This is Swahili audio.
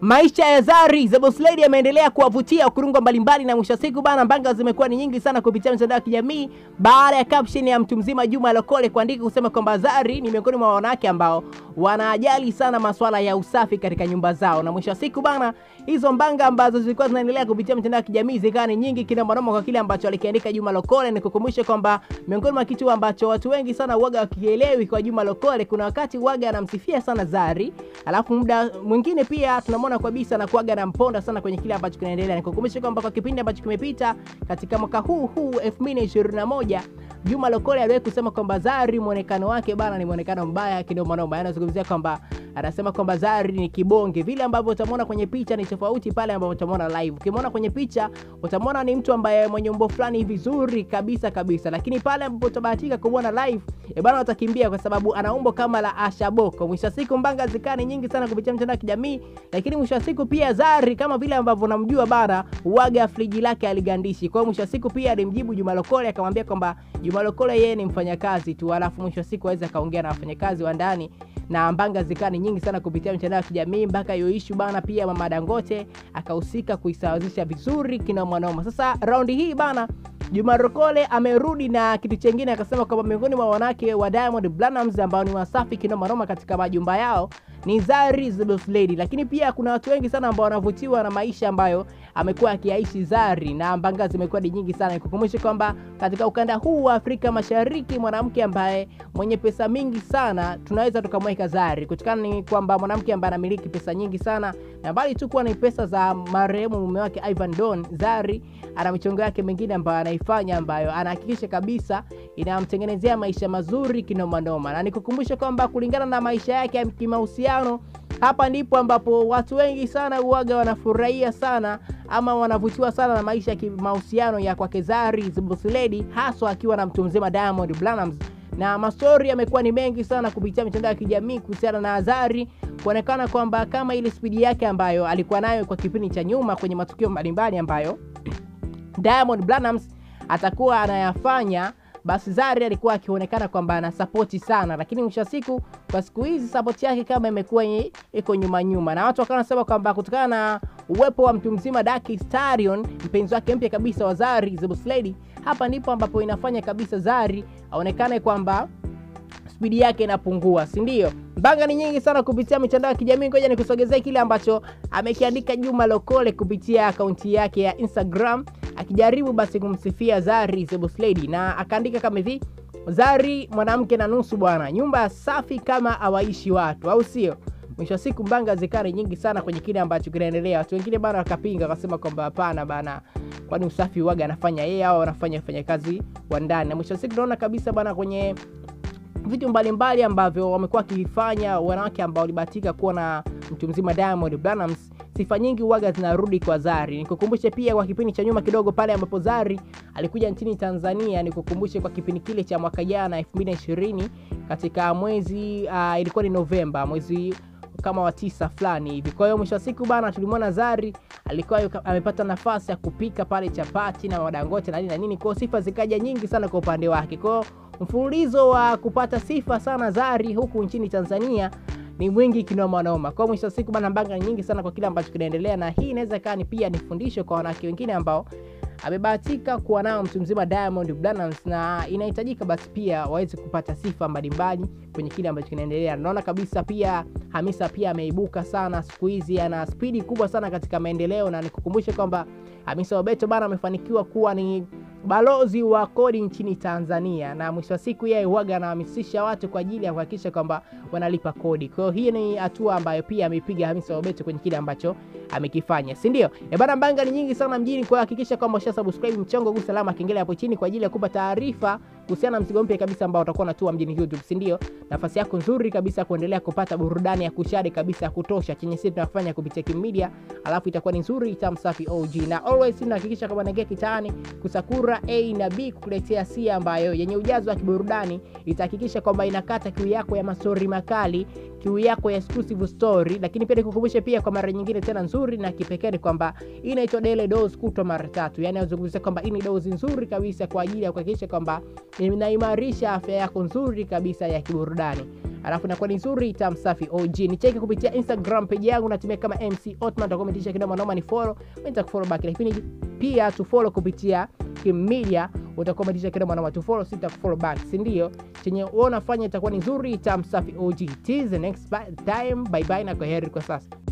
Maisha ya Zari the Boss Lady yameendelea kuwavutia wakurungwa mbalimbali, na mwisho wa siku bana, mbanga zimekuwa ni nyingi sana kupitia mitandao ya kijamii baada ya caption ya mtu mzima Juma Lokole kuandika kusema kwamba Zari ni miongoni mwa wanawake ambao wanajali sana masuala ya usafi katika nyumba zao, na mwisho wa siku bana, hizo mbanga ambazo zilikuwa zinaendelea kupitia mitandao ya kijamii zikawa ni nyingi kinamanoma kwa kile ambacho alikiandika Juma Lokole. Ni kukumbusha kwamba miongoni mwa kitu ambacho watu wengi sana uwaga wakielewi kwa Juma Lokole, kuna wakati uwaga anamsifia sana Zari, alafu muda mwingine pia tunamwona kabisa na kuaga na mponda sana kwenye kile ambacho kinaendelea. Nikukumbusha kwamba kwa kipindi ambacho kimepita katika mwaka huu huu 2021 Juma Lokole aliwahi kusema kwamba Zari muonekano wake bana ni muonekano mbaya kinomanoma. Yaani anazungumzia kwamba anasema kwamba Zari ni kibonge, vile ambavyo utamwona kwenye picha ni tofauti pale ambapo utamwona live. Ukimwona kwenye picha utamwona ni mtu ambaye mwenye umbo fulani vizuri kabisa kabisa, lakini pale ambapo utabahatika kumwona live e bana, utakimbia kwa sababu ana umbo kama la Asha Boko. Mwisho wa siku mbanga zikani nyingi sana kupitia mtandao wa kijamii, lakini mwisho wa siku pia Zari kama vile ambavyo unamjua bana, uwaga friji lake aligandishi. Kwa hiyo mwisho wa siku pia alimjibu Juma Lokole akamwambia kwamba Juma Lokole yeye ni mfanyakazi tu, alafu mwisho wa siku aweze akaongea na wafanyakazi wa ndani na mbanga zikani nyingi sana kupitia mitandao ya kijamii mpaka hiyo issue bana, pia mama Dangote akahusika kuisawazisha vizuri kinomanoma. Sasa raundi hii bana Juma Lokole amerudi na kitu chengine, akasema kwamba miongoni mwa wanawake wa Diamond Platnumz ambao ni wasafi kinomanoma katika majumba yao ni Zari the Boss Lady, lakini pia kuna watu wengi sana ambao wanavutiwa na maisha ambayo amekuwa akiaishi Zari na mbanga zimekuwa ni nyingi sana. Nikukumbushe kwamba katika ukanda huu wa Afrika Mashariki, mwanamke ambaye mwenye pesa mingi sana tunaweza tukamweka Zari, kutokana ni kwamba mwanamke ambaye anamiliki pesa nyingi sana, na bali tu kuwa ni pesa za marehemu mume wake Ivan Don, Zari ana michongo yake mingine ambayo anaifanya ambayo anahakikisha kabisa inamtengenezea maisha mazuri kinomanoma, na nikukumbushe kwamba kulingana na maisha yake ya kimahusiano hapa ndipo ambapo watu wengi sana uwaga wanafurahia sana ama wanavutiwa sana na maisha ya kimahusiano ya kwake Zari the Boss Lady, haswa akiwa na mtu mzima Diamond Platnumz, na mastori yamekuwa ni mengi sana kupitia mitandao ya kijamii kuhusiana na Zari kuonekana kwamba kama ile spidi yake ambayo alikuwa nayo kwa kipindi cha nyuma kwenye matukio mbalimbali ambayo Diamond Platnumz atakuwa anayafanya basi Zari alikuwa akionekana kwamba ana sapoti sana, lakini mwisho wa siku kwa siku hizi sapoti yake kama imekuwa iko nyuma nyuma, na watu wakawa wanasema kwamba kutokana na uwepo wa mtu mzima Daki Stallion, mpenzi wake mpya kabisa wa Zari the Boss Lady, hapa ndipo ambapo inafanya kabisa Zari aonekane kwamba spidi yake inapungua, si ndio? Mbanga ni nyingi sana kupitia mitandao ya kijamii. Ngoja nikusogezee kile ambacho amekiandika Juma Lokole kupitia akaunti yake ya Instagram akijaribu basi kumsifia Zari the Boss Lady, na akaandika kama hivi: Zari mwanamke na nusu bwana, nyumba safi kama hawaishi watu, au sio? Mwisho wa siku mbanga zikari nyingi sana kwenye kile ambacho kinaendelea. Watu wengine bana wakapinga, wakasema kwamba hapana bana, kwani usafi waga anafanya yeye au anafanya wafanyakazi wa ndani? Na mwisho wa siku tunaona kabisa bana kwenye vitu mbalimbali ambavyo wamekuwa wakifanya wanawake ambao walibahatika kuwa na mtu mzima Diamond Platnumz, sifa nyingi uwaga zinarudi kwa Zari. Nikukumbushe pia kwa kipindi cha nyuma kidogo pale ambapo Zari alikuja nchini Tanzania, nikukumbushe kwa kipindi kile cha mwaka jana 2020 katika mwezi uh, ilikuwa ni Novemba, mwezi kama wa tisa fulani hivi. Kwa hiyo mwisho wa siku bana, tulimwona Zari alikuwa amepata nafasi ya kupika pale chapati na madangote na nini na nini, kwa sifa zikaja nyingi sana kwa upande wake. Kwa hiyo mfululizo wa kupata sifa sana Zari huku nchini Tanzania ni mwingi kinoma noma. Kwa mwisho wa siku bana, mbanga nyingi sana kwa kile ambacho kinaendelea, na hii inaweza ikawa ni pia ni fundisho kwa wanawake wengine ambao amebahatika kuwa nao mtu mzima Diamond Platnumz, na inahitajika basi pia waweze kupata sifa mbalimbali kwenye kile ambacho kinaendelea. Naona kabisa pia Hamisa pia ameibuka sana siku hizi, ana spidi kubwa sana katika maendeleo, na nikukumbushe kwamba Hamisa Mobeto bana amefanikiwa kuwa ni balozi wa kodi nchini Tanzania, na mwisho wa siku yeye huaga anahamasisha watu kwa ajili ya kuhakikisha kwamba wanalipa kodi. Kwa hiyo hii ni hatua ambayo pia ameipiga Hamisa Mobeto kwenye kile ambacho amekifanya, si ndio? E bana, mbanga ni nyingi sana mjini, kwa hakikisha kwamba usha subscribe mchongo, gusa alama kengele hapo chini kwa ajili ya kupa taarifa kuhusiana na mzigo mpya kabisa ambao utakuwa unatua mjini YouTube, si ndio? Nafasi yako nzuri kabisa kuendelea kupata burudani ya kushare kabisa ya kutosha chenye sisi tunafanya kupitia Kim Media, alafu itakuwa ni nzuri itamu safi OG, na always tunahakikisha kwamba naingia kitaani kusakura A na B kukuletea sia ambayo yenye ujazo wa kiburudani itahakikisha kwamba inakata kiu yako ya mastori makali, kiu yako ya exclusive story, lakini pia nikukumbushe pia kwa mara nyingine tena nzuri na kipekee kwamba hii inaitwa daily dose kutwa mara tatu, yani nazungumzia kwamba hii ni dozi nzuri kabisa kwa ajili ya kuhakikisha kwamba inaimarisha afya yako nzuri kabisa ya kiburudani. alafu inakuwa ni nzuri tamu safi OG. Nicheke kupitia Instagram page yangu natumia kama MC Otman, utakometisha kidogo naomba ni follow, mimi nitakufollow back, lakini pia tu follow kupitia Kim Media, utakometisha kidogo naomba tu follow, sitakufollow back, si ndio? Chenye wewe unafanya itakuwa ni nzuri tamu safi OG. Till the next time, bye bye na kwaheri kwa sasa.